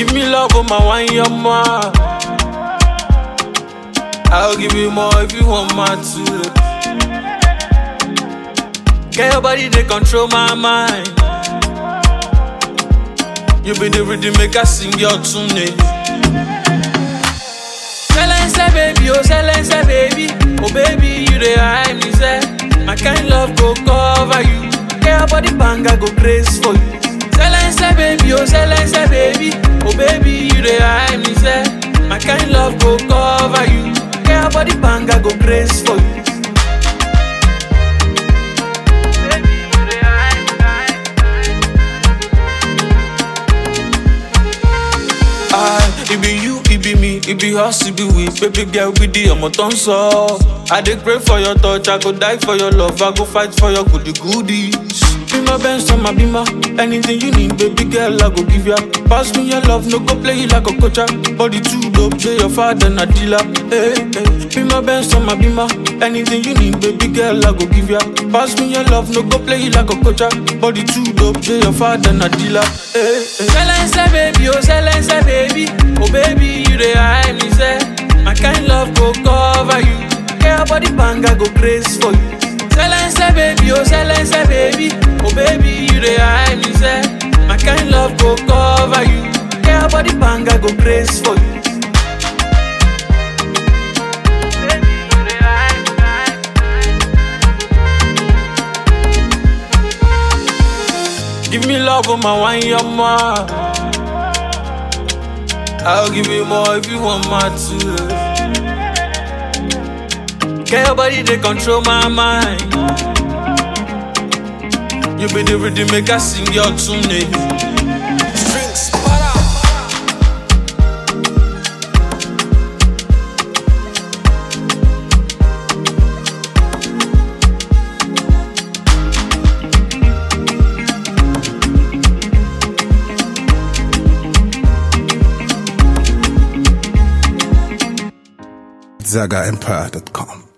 Give me love, oh my wine, your ma. I'll give you more if you want my two. Get your body, they control my mind. You be the rhythm maker, sing your tune. eh. Silence, baby, oh silence, baby, oh baby, you the hide me, say. My kind love go cover you. Get your body banga go grace for you. Silence, baby, oh silence, baby, oh baby, you the hide me, say. My kind love go cover you. Get your body banga go grace for you. Baby, you the hide Ah, it be you, it be me, it be us, it be we. Baby girl, be the ọmọ tó ń sọ. I dey pray for your touch, I go die for your love, I go fight for your goody goodies. Be my best on my bima, anything you need, baby girl, I go give ya. Pass me your love, no go play you like a coacher. Body too dope, say your father na dealer. Hey, hey. Be my best on my bima, anything you need, baby girl, I go give ya. Pass me your love, no go play you like a coacher. Body too dope, say your father na dealer. Hey, hey. Silence, baby, oh silence, baby, oh baby, you the hide me, say. My kind love go cover you. Get your body banga go grace for you. Silence, baby, oh silence, baby, oh baby, you the hide me, say. My kind love go cover you. Get your body banga go grace for you. Baby, you the hide me, hide me. Give me love, oh my wine, your ma. I'll give you more if you want my two. Get your body, they control my mind. You be the rhythm maker, sing your tune. eh. Strings, para. ZagaEmpire.com.